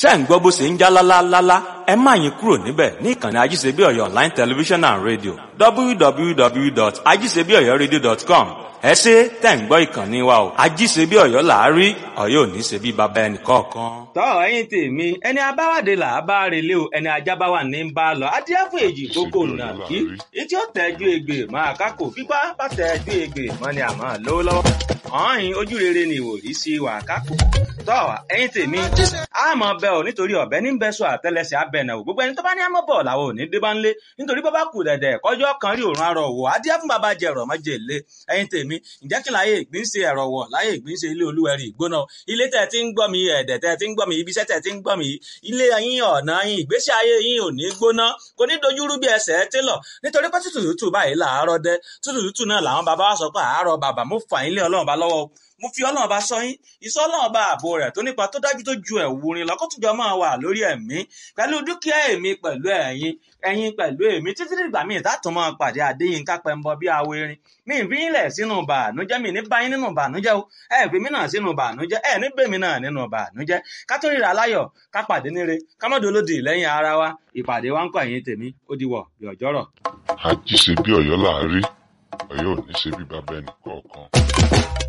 ṣé ń gbọ́ bó ṣe ń já lálálálá ẹ má yín kúrò níbẹ̀ ní ìkànnì ajíṣebí ọ̀yọ́ online television and radio www.ajíṣebíọ̀yọ́radio.com ẹ ṣe tẹ̀ ń gbọ́ ìkànnì wa o ajíṣebí ọ̀yọ́ làárí ọ̀yọ́ ò ní ṣe bí baba ẹnì kọ̀ọ̀kan. tọ́ ẹ̀yin tèmi ẹni abáwádé là á bá relé o ẹni ajábáwá ní ń bá lọ adìẹ fún èjì kókó nà kí etí ó tẹ́jú egbè máa kákò fipá bá tẹ́jú egbè mọ́ ni àmọ́ lówó lọ́wọ́ ọ̀hìn ojú rere ni ìwòrí sí wà kákò tọ́ ẹ̀yin tèmi àmọ́ bẹ ò nítorí ọ̀bẹ ní bẹ́sọ̀ àtẹlẹsẹ̀ abẹ́nà ò gbogbo ẹni tó bá ní àmọ́ bọ̀ làwọn ò ní dé bá ń lé nítorí bá bá kù dẹ̀dẹ̀ kọjọ́ kan rí òórùn arọ̀ wò adìẹ fún bàbá jẹ ẹ̀rọ̀ mọ́jẹ̀ lé ẹ̀yin tèmi ǹjẹ́ kí láyé ìgbín ṣe ẹ̀rọ̀ wọ̀ láyé ìgbín ṣe ilé olúwẹ̀rí ìgbóná ilé tẹ̀ tí ń gbọ́ mi ẹ̀dẹ̀ tẹ̀ tí ń gbọ́ mi ibiṣẹ́ tẹ̀ tí ń gbọ́ mi ilé yín ọ̀nà yín ìgbésí ayé yín ò ní gbóná kò ní dojúrú bí ẹsẹ̀ télọ̀ nítorí pé tútù tútù báyìí làárọ̀ dẹ tútù tútù náà làwọn bàbá wa sọ pé àárọ̀ bàbá mo fà yín lé ọlọ́run bá lọ́wọ́ mo fi ọlọ́run bá sọ yín ìsọ́ ọlọ́run bá ààbò rẹ̀ tó nípa tó dájú tó ju ẹ̀wù rin lọ kó tùjọ máa wà lórí ẹ̀mí pẹ̀lú dúkìá èmi pẹ̀lú ẹ̀yin ẹ̀yin pẹ̀lú èmi títí dìgbà míì tààtùn máa pàdé Adéyínká Pẹ́ńbọ bí awo erin mi ì fi yín lẹ̀ sínú bàánújẹ́ mi ní báyìí nínú bàánújẹ́ o ẹ fi mí náà sínú bàánújẹ́ ẹ ní bèmí náà nínú bàánújẹ́ ká tó ríra láyọ̀ ká pàdé níre ká mọ́ dolódì lẹ́yìn ara wa ìpàdé wa ń kọ́ ẹ̀yin tèmi ó diwọ̀ bí ọjọ́rọ̀. àjíṣe bí ọ̀yọ́ làárí ọ̀yọ́ ò ní ṣe bí bàbá ẹnì kọ̀ọ̀kan.